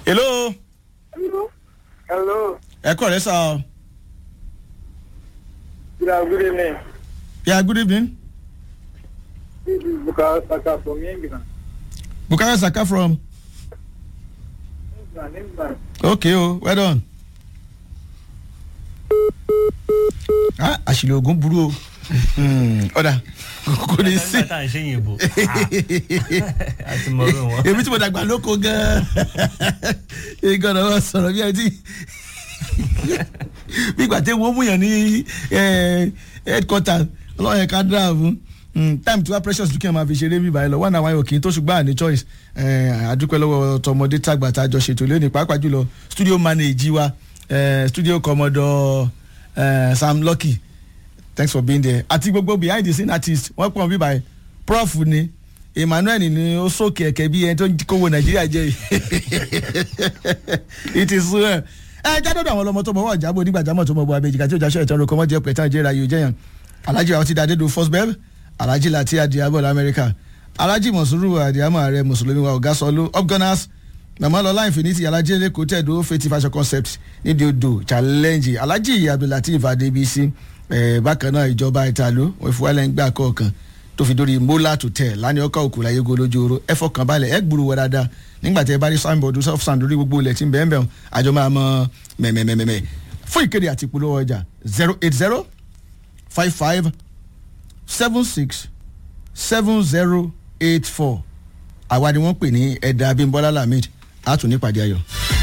hello Hello. Hello. ẹ kọ́ rẹ sá ọ Good, good evening. yeah good evening This is Bukayo Saka from England. bukayo saka from England, England. okay o well done. ah àṣìlè oògùn burú o Hmm, ọ̀dà kò ní sí nígbà tá à ń ṣe yìnbó àti mọ̀rọ̀ wọn. èmi tí mo dàgbà lóko gan-an ìgbọ̀nà wọn sọ̀rọ̀ bí ẹ ti bí ìgbà tí wọ́n mú yàn ní eh, headquarter ọlọ́run yẹn ká dáa fún Mm, time tí wá precious dúkìá máa fi ṣeré bíbá ẹ lọ one hour kì í tó ṣùgbọ́n àní choice Eh, àdúpẹ́ lọ́wọ́ tọmọdé tàgbà tá a jọ ṣètò lónìí pàápàá jùlọ studio manager wa eh, studio commodore eh, sam lucky thanks for being there àti gbogbo behind the scene artist wọ́n pọ̀ bíbá ẹ prof ni emmanuel ni ó sókè ẹ̀kẹ́ bí ẹni tó ń kówó nàìjíríà jẹ́ yìí it is well ẹ jádọ́dọ̀ àwọn ọlọmọ tó mọ̀ wọ́n jábọ̀ nígbàjámọ̀ tó mọ̀ bọ̀ abẹ́jìká tí ó jáṣọ́ ìtọ́rọ kọ́mọ́ jẹ́ pẹ̀tàn jẹ́ra yóò jẹ́yàn alhaji àwọn ti dá dédò first bẹ́ẹ̀ alhaji láti adiabọ̀ lamẹ́ríkà alhaji mọ̀sùrù adiamọ̀ ààrẹ mùsùlùmí wa ọ̀gá sọlú upgunners màmá lọ́lá infinity alhaji eleko tẹ̀dó fetí fashion concept nídìí odò challenge alhaji abdulateef adebisi ẹ̀ bákan náà ìjọba ìtàlú wọ́n fi wálẹ̀ ń gbà kọ̀ọ̀kan tó fi dórí mola to tẹ̀ lánàá ọkọ̀ òkú láyé golójú oró ẹ fọkàn balẹ̀ ẹ gbúrú wọ dáadáa nígbà tí ẹ bá rí signboard soft sand lórí gbogbo ilẹ̀ tí ń bẹ́ẹ̀ bẹ́ẹ̀ àjọ máa mọ mẹ́mẹ́mẹ́mẹ́ fún ìkéde àti ìpolówó ọjà zero eight zero five five seven six seven zero eight four àwa ni wọ́n pè ní ẹ̀dà abimbola lamid àtúnípàdé ayọ̀.